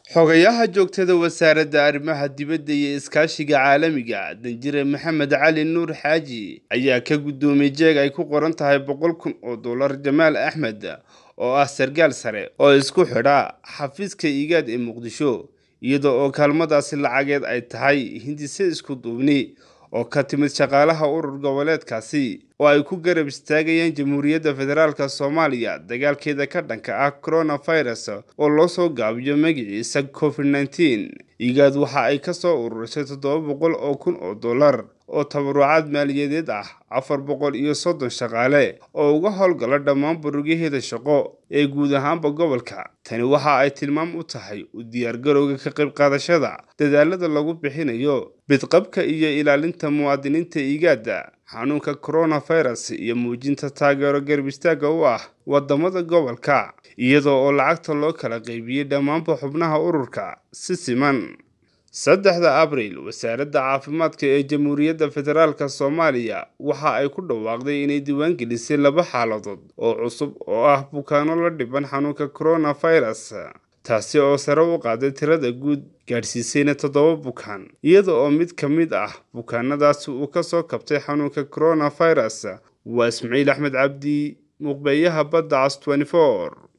xogayaha joogtada wasaaradda arrimaha dibadda iyo iskaashiga caalamiga danjire maxamed cali nuur xaaji ayaa ka guddoomiyey jeeg ay ku qoran tahay boqol kun oo dollar jamaal axmed oo ah sarkaal sare oo isku xidha xafiiska igaad ee muqdisho iyada oo kaalmadaasi lacageed ay tahay hindise isku duubni oo ka timid shaqaalaha urur goboleedkaasi oo ay ku garab istaagayaan jamhuuriyadda federaalk soomaaliya dagaalkeeda ka dhanka ah coronavirus oo loo soo gaabiyo magaciisa covid nneteen igaad waxa ay ka soo ururisay toddoba boqol oo kun oo dollar oo tabarucaad maaliyadeed ah afar boqol iyo soddon shaqaale oo uga howlgala dhammaan burugyaheeda shaqo ee guud ahaanba gobolka tani waxa ay tilmaam u tahay u diyaargarowga ka qayb qaadashada dadaalada lagu bixinayo bidqabka iyo ilaalinta muwaadiniinta igaada xanuunka coronavirus iyo muujinta taageero garab istaaga u ah wadamada gobolka iyadoo oo lacagta loo kala qaybiyey dhammaanba xubnaha ururka si siman saddexda abriil wasaaradda caafimaadka ee jamhuuriyadda federaalk soomaaliya waxa ay ku dhawaaqday inay diiwaangelisay laba xaaladood oo cusub oo ah bukaano la dhiban xanuunka coronavirus taasi oo sare u qaaday tirada guud gaadhsiisayna toddoba bukaan iyada oo mid ka mid ah bukaanadaasi uu ka soo kabtay xanuunka coronavirus waa ismaciil axmed cabdi muqbeeyaha badda cas